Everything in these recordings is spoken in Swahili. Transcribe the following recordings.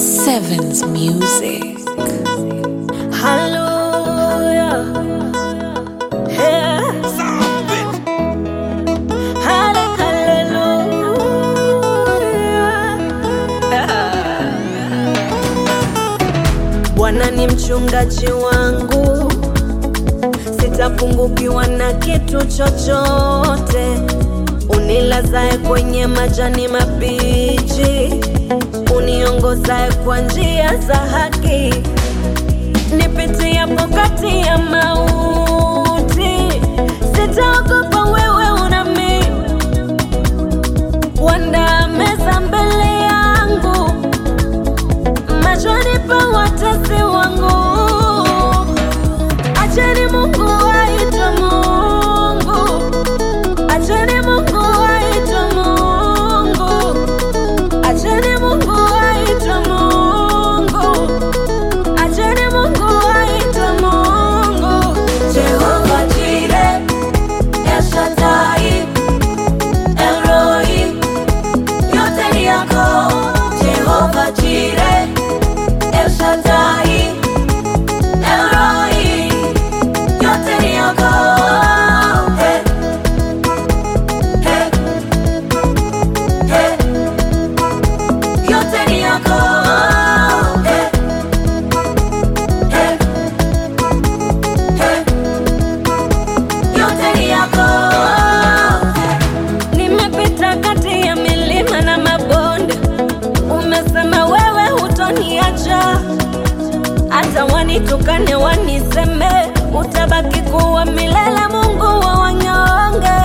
Sevens Music. Hallelujah. Yeah. Halle- hallelujah. Bwana ni mchungaji wangu, sitapungukiwa na kitu chochote. Unilazae kwenye majani mabichi, uniongozae kwa njia za haki nipitiapo kati ya mauti, sitaogopa, wewe unami wanda meza mbele yangu machoni pa watesi wangu. Acheni Mungu aitwe Mungu, acheni Mungu aitwe Mungu, acheni Mungu aitwe Mungu. Acheni Mungu aitwe Mungu. Jehova Jire, El Shaddai, El Roi, yote ni yako. Jehova Jire, El Shaddai, El Roi, yote ni yako. Hey, hey, hey, yote ni yako. Hey. Hey, hey, yote ni yako. Nimepita kati ya milima na mabonde, umesema wewe hutoniacha, hata wanitukane waniseme, utabaki kuwa milele, Mungu wa wanyonge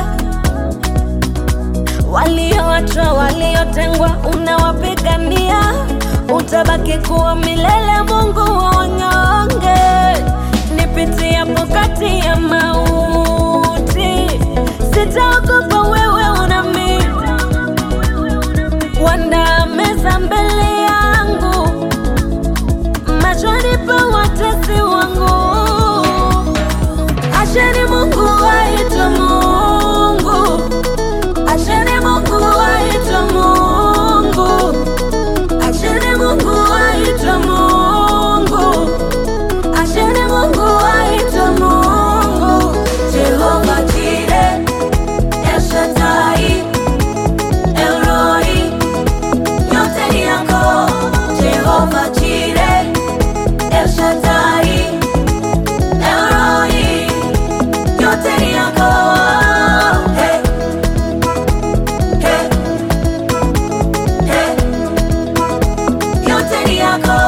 walioachwa, waliotengwa, unawapigania, utabaki kuwa milele, Mungu wa wanyonge. Nipitiapo kati ya mauti, sitaogopa, wewe unami wanda meza mbele yangu, machoni pa watesi wangu. Acheni Mungu aitwe Mungu. Acheni Mungu aitwe Mungu. Acheni Mungu aitwe Mungu. Acheni Mungu aitwe Mungu. Jehova Jire, El Shaddai, El Roi, yote ni yako. Jehova Jire, El Shaddai, El Roi, yote ni yako. Hey. Hey, hey, yote ni yako.